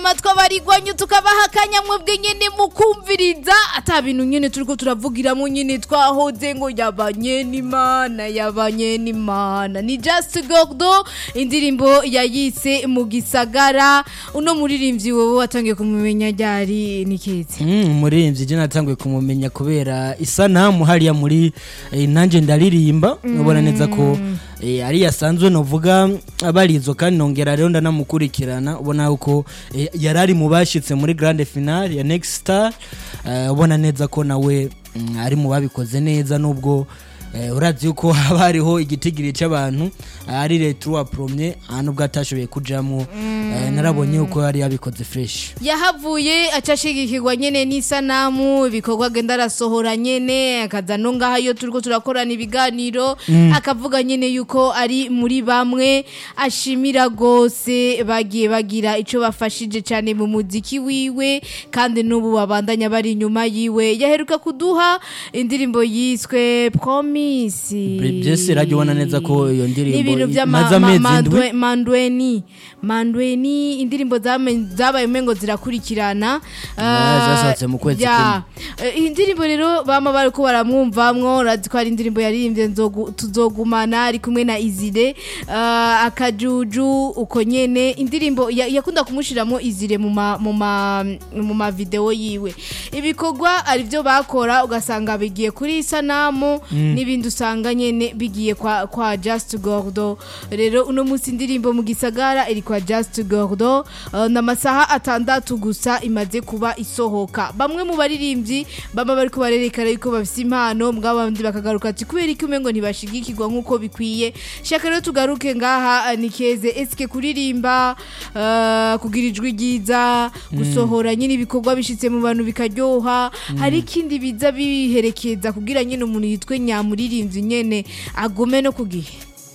twabarigwanyu tukabaha akanya mwebwe nyene mukumviriza ata bintu nyene turiko turavugiramo nyene twahoze ngo yabanye n'imana yabanye n'imana ni just gordo indirimbo yayise mu gisagara uno muririmbyi wowe watangiye kumumenya ryari nikeze umuririmbyi je natanguye kumumenya kubera isanamu hariya muri eh, nanje ndaririmba ubona neza ko eh, ari yasanzwe novuga abarizo kandi nongera rero ndanamukurikirana ubona yuko eh, yarari mu bashitse muri grande finale ya next star eh, ubona neza ko nawe mm, ari mu babikoze neza nubwo eh, uravye yuko haba hariho igitigiri c'abantu ari retro wa premier nubwo atashoboye kujamwo eh, narabonye yuko yari yabikoze fresh yahavuye acashigikirwa nyene n'isanamu ibikorwa agenda arasohora nyene akaza no ngaha iyo turiko turakorana ibiganiro akavuga nyene yuko ari muri bamwe ashimira gose bagiye bagira ico bafashije cane mu muziki wiwe kandi n'ubu babandanya bari inyuma yiwe yaheruka kuduha indirimbo yiswe promise byose rajya ubona neza ko iyo ndirimbo n'ibintu vya imaze amezi indwi mandweni mandweni indirimbo zame- zabaye umengo zirakurikirana Ah, zasohotse mu kwezi ya. Eh, iyi ndirimbo rero bama bariko baramwumvamwo urazi ko ari indirimbo yaririmbye Nzogu- tuzogumana ari kumwe na izire Ah, akajuju uko nyene indirimbo ya- yakunda kumushiramo izire mu ma mu ma mu ma video yiwe ibikorwa ari byo bakora ugasanga bigiye kuri isanamu n'ibindi usanga nyene bigiye kwa kwa Just Gordo rero uno munsi indirimbo mu gisagara iri kwa Just Gordo uh, n'amasaha atandatu gusa imaze kuba isohoka bamwe mu baririmbyi baba bariko barerekana yuko bafise impano mbwa bandi bakagaruka ati kubera iki umengo ntibashigikirwa nk'uko bikwiye shaka rero tugaruke ngaha uh, nikeze eske kuririmba uh, kugira ijwi ryiza gusohora nyine ibikorwa bishitse mu bantu bikaryoha hari ikindi biza biherekeza kugira nyine umuntu yitwe nyamuririmbyi nyene agume no ku gihe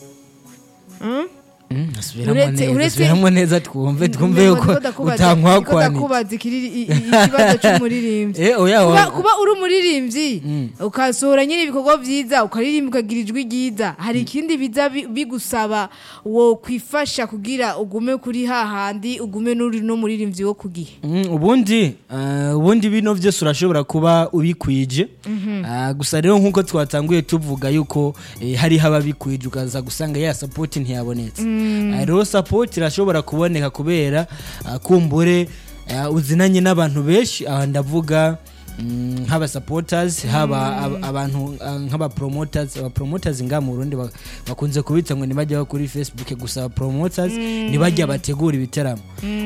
Mm, asubiramo Uretse- neza uretse- asubiramo neza twumve twumve Ndiko yuko ndakubaza- utankwakwani ndiko ndakubaza ikiri- i- i- ikibazo c'umuririmbyi Eh, oya kuba, wa- kuba uri umuririmbyi ukasohora nyine ibikorwa vyiza ukaririmba ukagira ijwi ryiza hari ikindi biza bi- bigusaba wo kwifasha kugira ugume kuri hahandi ugume n'uri no muririmbyi wo ku gihe Mm, ubundi eh, ubundi bino vyose urashobora kuba ubikwije Ah, gusa rero nk'uko twatanguye tuvuga yuko eh, hariho ababikwije ukaza gusanga ya support ntiyabonetse Ah, rero support irashobora kuboneka kubera ah, kumbure ah, uzinanye n'abantu benshi aha ndavuga mm, nk'aba supporters haba ab- abantu ah, nk'aba promoters aba promoters nga mu Burundi ba- bakunze kubita ngo nibajya kuri Facebook gusa aba promoters nibajya bategura ibitaramo